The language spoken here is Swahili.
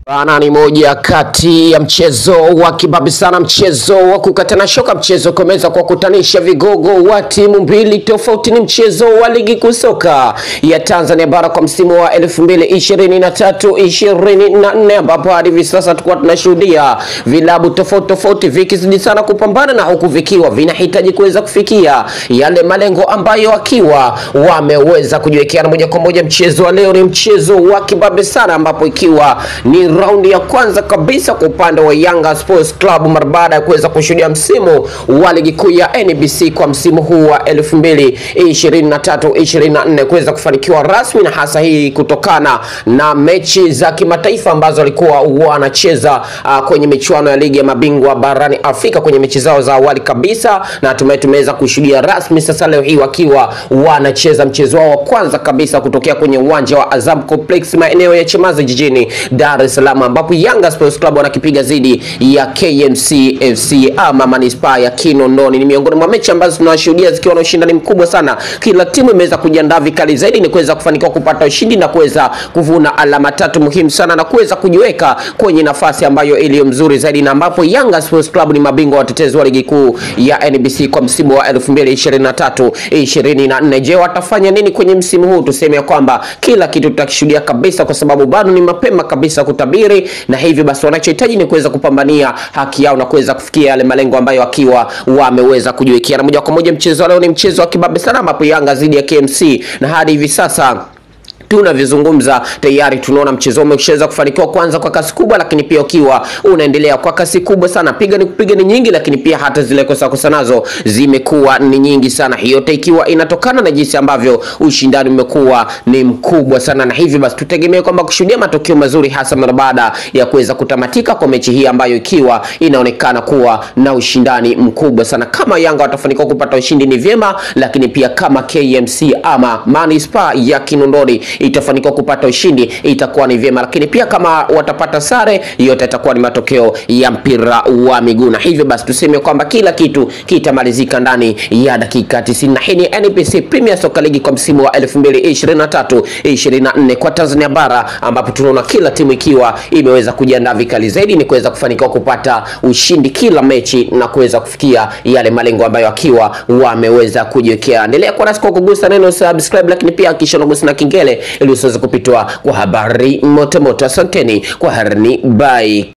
Bana ni moja kati ya mchezo wa kibabi sana, mchezo wa kukatana shoka, mchezo kumeweza kuwakutanisha vigogo wa timu mbili tofauti. Ni mchezo wa ligi kuu soka ya Tanzania bara kwa msimu wa 2023 24, ambapo hadi hivi sasa tulikuwa tunashuhudia vilabu tofauti tofauti vikizidi sana kupambana na huku vikiwa vinahitaji kuweza kufikia yale malengo ambayo wakiwa wameweza kujiwekea. Na moja kwa moja mchezo wa leo ni mchezo wa kibabe sana, ambapo ikiwa ni raundi ya kwanza kabisa kwa upande wa Yanga Sports Club mara baada ya kuweza kushuhudia msimu wa ligi kuu ya NBC kwa msimu huu wa 2023 24 kuweza kufanikiwa rasmi, na hasa hii kutokana na mechi za kimataifa ambazo walikuwa wanacheza uh, kwenye michuano ya ligi ya mabingwa barani Afrika kwenye mechi zao za awali kabisa, na hatimaye tumeweza kushuhudia rasmi sasa leo hii wakiwa wanacheza mchezo wao wa kwanza kabisa kutokea kwenye uwanja wa Azam Complex maeneo ya Chamazi jijini Dar es Salaam ambapo Yanga Sports Club wanakipiga dhidi ya KMC FC ama manispaa ya Kinondoni. Ni miongoni mwa mechi ambazo tunashuhudia zikiwa na ushindani mkubwa sana. Kila timu imeweza kujiandaa vikali zaidi ni kuweza kufanikiwa kupata ushindi na kuweza kuvuna alama tatu muhimu sana na kuweza kujiweka kwenye nafasi ambayo iliyo mzuri zaidi, na ambapo Yanga Sports Club ni mabingwa watetezi wa ligi kuu ya NBC kwa msimu wa 2023 24. Je, watafanya nini kwenye msimu huu? Tuseme ya kwamba kila kitu tutakishuhudia kabisa, kwa sababu bado ni mapema kabisa kutabiri, na hivyo basi wanachohitaji ni kuweza kupambania haki yao na kuweza kufikia yale malengo ambayo wakiwa wameweza kujiwekea. Na moja kwa moja mchezo wa leo ni mchezo wa kibabe sana, ambapo Yanga dhidi ya KMC na hadi hivi sasa tunavyozungumza tayari tunaona mchezo umeshaweza kufanikiwa kwanza kwa kasi kubwa, lakini pia ukiwa unaendelea kwa kasi kubwa sana. Piga ni kupiga ni nyingi, lakini pia hata zile kosa kosa nazo zimekuwa ni nyingi sana. Hiyo yote ikiwa inatokana na jinsi ambavyo ushindani umekuwa ni mkubwa sana, na hivyo basi tutegemee kwamba kushuhudia matokeo mazuri, hasa mara baada ya kuweza kutamatika kwa mechi hii ambayo ikiwa inaonekana kuwa na ushindani mkubwa sana. Kama Yanga watafanikiwa kupata ushindi ni vyema, lakini pia kama KMC ama Manispaa ya Kinondoni itafanikiwa kupata ushindi itakuwa ni vyema, lakini pia kama watapata sare, yote itakuwa ni matokeo ya mpira wa miguu, na hivyo basi tuseme kwamba kila kitu kitamalizika ndani ya dakika 90. Na hii ni NBC Premier Soccer League kwa msimu wa 2023 24 kwa Tanzania bara, ambapo tunaona kila timu ikiwa imeweza kujiandaa vikali zaidi ni kuweza kufanikiwa kupata ushindi kila mechi na kuweza kufikia yale malengo ambayo akiwa wameweza kujiwekea. Endelea kuwa nasi kwa kugusa neno subscribe, lakini pia kisha unagusa na kengele ili usiweze kupitwa kwa habari moto moto. Asanteni kwa harini, bye.